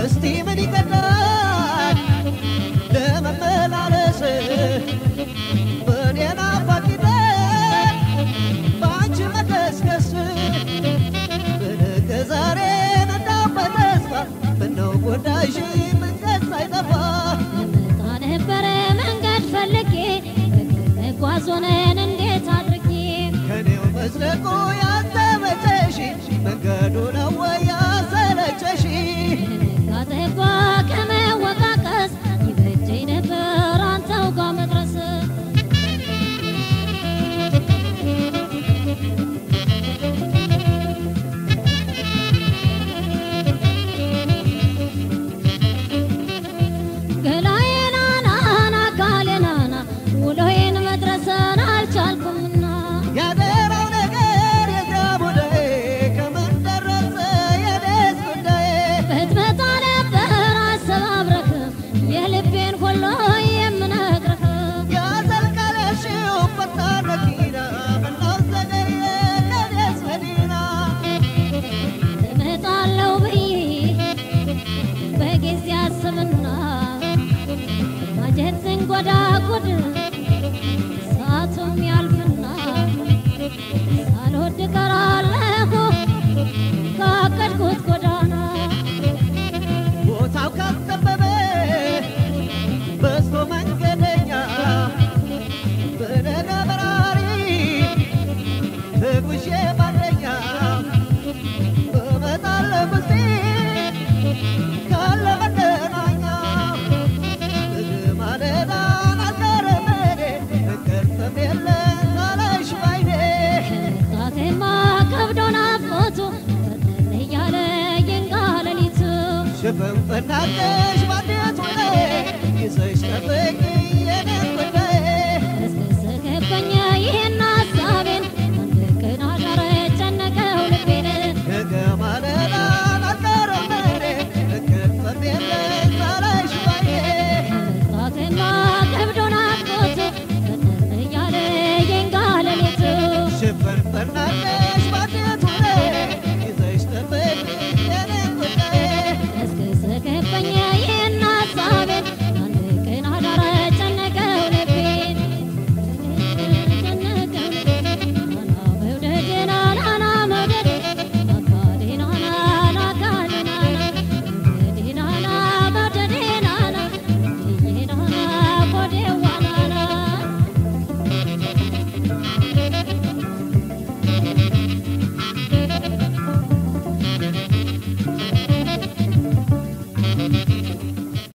እስቲ ምን ይቀዳል ለመመላለስ በኔ ናፋቂነት በአንቺ መቀስቀስ በነገ ዛሬ ነዳው በተስፋ ምነው ጎዳሽ መንገድ ሳይጠፋ ልመጣ ነበረ መንገድ ፈልጌ መጓዝ ሆነን እንዴት አድርጌ ከኔው መዝለቁ ያልተመቸሽ መንገዱ ነው ወይ ያሰለቸሽ ጋጠባ ከመወቃቀስ ይበጀኝ ነበር አንተው ጋር መድረስ ገላዬናናና አካሌናና ውሎዬን መድረስን አልቻልኩምና ያደራው ነገር የዚያ ቡዳዬ ከምን ደረሰ የኔስ ጉዳዬ ብትመጣ ነበር አሰባብረህ የልቤን ሁሉ የምነግርህ ያዘልቀለሽው ፈጣን መኪና ምነው ዘገየ ከኔስ መዲና እመጣለሁ ብዬ በጊዜ አስብና ማጀትን ጎዳ ጉድ ሰዓቱም ያልፍና ሳልወድ ቀራለሁ ካቀድኩት ጎዳና ቦታው ካልጠበበ በዝቶ መንገደኛ በነጋ በራሪ ተጉዤ ባለኛ እመጣለሁ ብስቴ ካለ መገናኛ ማለዳን አልቀረም እኔ እንቅልፍም የለም ሳላይሽ ባይኔ መምጣቴማ ከብዶ ናፍቆቱ ፈጠን እያለ ይንጋ ሌሊቱ ሽፍንፍናሽ ባንዴት ሆነ ይዘሽ ጠብቂ የኔን